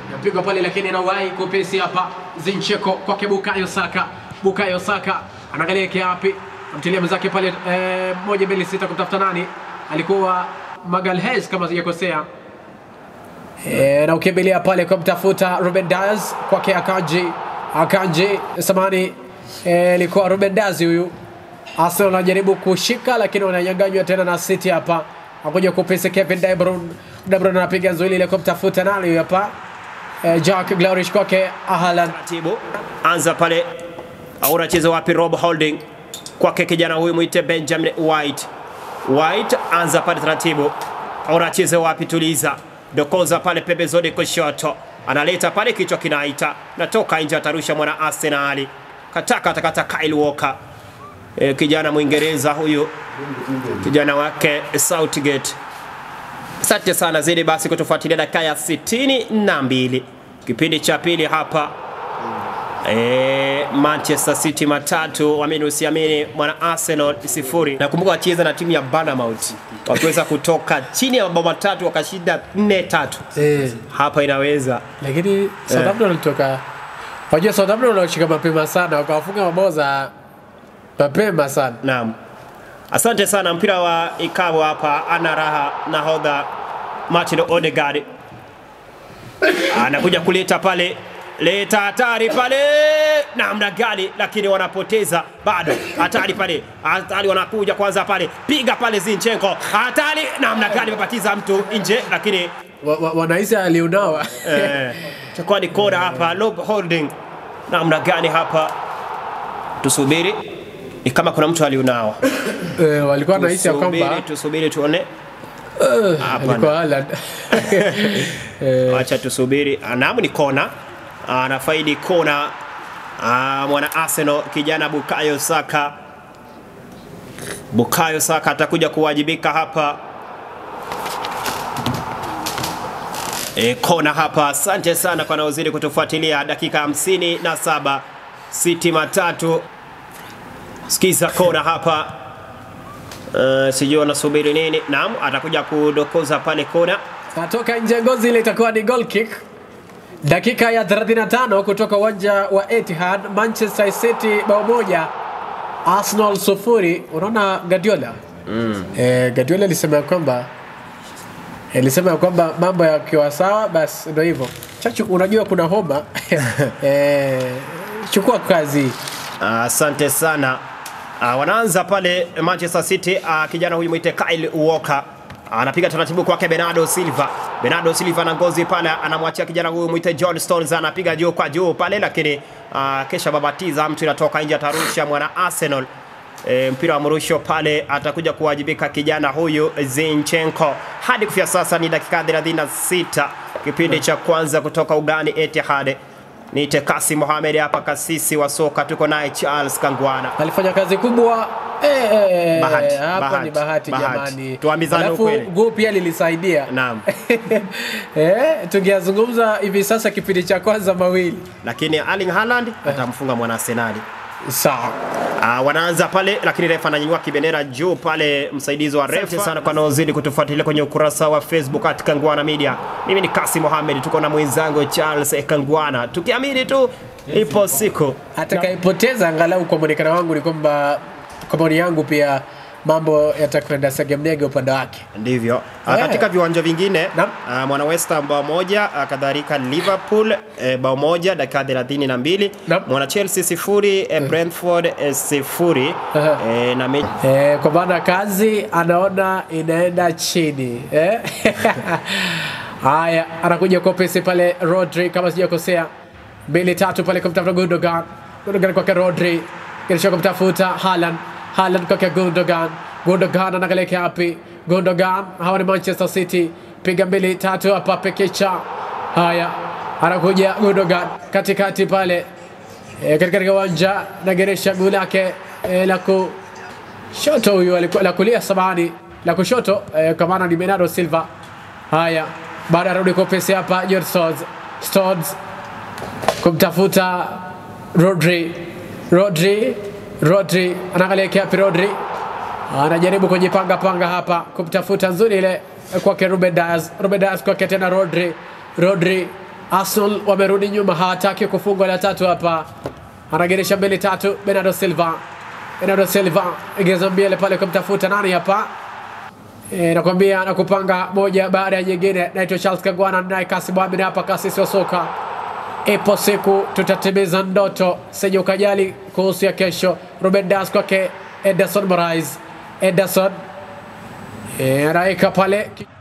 napigwa pale, lakini anawahi kupesi hapa. Zincheko kwake Bukayo Saka, Bukayo Saka anaangalia yake wapi, amtilia mwenzake pale eh, moja mbili sita kumtafuta nani, alikuwa Magalhaes kama sijakosea. E, na ukimbilia pale kumtafuta Ruben Dias kwake Akanji, Akanji samani ilikuwa e, Ruben Dias huyu. Arsenal wanajaribu kushika lakini wananyanganywa tena na City hapa, akuja kupesa Kevin De Bruyne. De Bruyne anapiga zuili ile kumtafuta nani huyu hapa e, Jack Grealish kwake Haaland. taratibu anza pale au unacheza wapi Rob Holding kwake kijana huyu mwite Benjamin White White anza pale taratibu au unacheza wapi tuliza dokoza pale pembezoni kushoto analeta pale kichwa kinaita natoka nje atarusha mwana Arsenal kataka atakata Kyle Walker e, kijana Mwingereza huyu kijana wake Southgate Asante sana zidi basi kutufuatilia dakika ya sitini na mbili kipindi cha pili hapa e, Manchester City matatu amini usiamini mwana Arsenal sifuri. Nakumbuka wacheza na timu ya Bournemouth wakiweza kutoka chini ya mabao matatu wakashinda nne tatu. Eh, Hapa inaweza lakini Southampton walitoka, wajua Southampton walishika mapema sana, wakawafunga mabao za mapema sana. Naam, asante sana. Mpira wa ikabu hapa, ana raha nahodha Martin Odegaard anakuja kuleta pale, leta hatari pale, namna gani, lakini wanapoteza bado. Hatari pale, hatari wanakuja kwanza pale, piga pale Zinchenko, hatari, namna gani, mepatiza mtu nje, lakini Wa- wa- Wanahisi aliunawa eh, itakuwa ni kora hapa. Rob Holding, namna gani hapa, tusubiri, ni kama kuna mtu aliunawa Eh, walikuwa wanahisi ya kwamba tusubiri, tusubiri tuone. eh, Hapana. alikuwa Haaland Eh, Acha tusubiri. Naam, ni kona, anafaidi kona Ah, mwana Arsenal kijana Bukayo Saka. Bukayo Saka atakuja kuwajibika hapa. E, kona hapa. Asante sana kwa naozidi kutufuatilia dakika hamsini na saba City matatu. Sikiza kona hapa. Uh, sijui wanasubiri nini. Naam, atakuja kudokoza pale kona. Atoka nje ngozi ile itakuwa ni goal kick. Dakika ya 35 kutoka uwanja wa Etihad, Manchester City bao moja, Arsenal sufuri. Unaona Guardiola mm. Eh, Guardiola alisema ya kwamba alisema ya kwamba mambo yakiwa sawa basi ndio hivyo. Chachu, unajua kuna homa eh, chukua kazi Asante sana. Uh, wanaanza pale Manchester City. Uh, kijana huyu mwite Kyle Walker anapiga taratibu kwake Bernardo Silva. Bernardo Silva na ngozi pale, anamwachia kijana huyu mwite John Stones, anapiga juu kwa juu pale, lakini uh, kesha babatiza mtu inatoka nje, atarusha mwana Arsenal. E, mpira wa mrusho pale atakuja kuwajibika kijana huyu Zinchenko. Hadi kufia sasa ni dakika 36 kipindi cha kwanza kutoka ugani Etihad. Niite Kasi Mohamed hapa, kasisi wa soka, tuko naye Charles Kangwana. alifanya kazi kubwa eh, eh, Bahati, hapa bahati, ni bahati, bahati. jamani. Tuambizane Alafu ukweli. guu pia lilisaidia Naam. eh, tungeyazungumza hivi sasa kipindi cha kwanza mawili Lakini Erling Haaland atamfunga mwana Arsenali. sawa. Uh, wanaanza pale lakini refa ananyanyua kibendera juu pale, msaidizi wa refa. Asante sana kwa naozidi kutufuatilia kwenye ukurasa wa Facebook at Kangwana Media. Mimi ni Kasi Mohamed, tuko na mwenzangu Charles Kangwana, tukiamini tu ipo siku Atakayepoteza angalau kwa mwonekano wangu ni kwamba kwa maoni yangu pia mambo yatakwenda segemnege upande wake. ndivyo. Ah, Eh. Katika viwanja vingine Naam. ah, mwana West Ham bao moja, ah, kadhalika Liverpool eh, bao moja dakika 32, Naam. mwana Chelsea sifuri, eh, Brentford eh, sifuri Aha. eh, na mechi Eh, kwa maana kazi anaona inaenda chini eh? Haya, anakuja kwa pesi pale Rodri, kama sijakosea, mbili tatu pale kumtafuta Gundogan, Gundogan kwake Rodri, kisha kumtafuta Haaland, Haaland kwake Gundogan, Gundogan anakalekea wapi? Gundogan, hawa ni Manchester City, piga mbili tatu hapa pekecha. Haya, anakuja Gundogan katikati pale e, katika uwanja nageresha guu lake e, la kushoto huyu alikuwa la kulia samani la kushoto e, kwa maana ni Bernardo Silva. Haya, baada arudi kwa pesi hapa George Stones, Stones kumtafuta Rodri, Rodri, Rodri anaangalia kiapi Rodri anajaribu kujipanga panga hapa kumtafuta nzuri ile kwake Ruben Dias, Ruben Dias kwake tena Rodri, Rodri Arsenal wamerudi nyuma, hawataki kufungwa la tatu hapa. Anageresha mbili tatu, Bernardo Silva. Bernardo Silva egeza mbele pale kumtafuta nani hapa E, nakwambia nakupanga moja baada ya nyingine. Naitwa Charles Kagwana, naye Kasi Mohamed hapa, kasisi wa soka. Ipo siku tutatimiza ndoto, sije ukajali kuhusu ya kesho. Ruben Das kwake Ederson Morais. Ederson e, anaika pale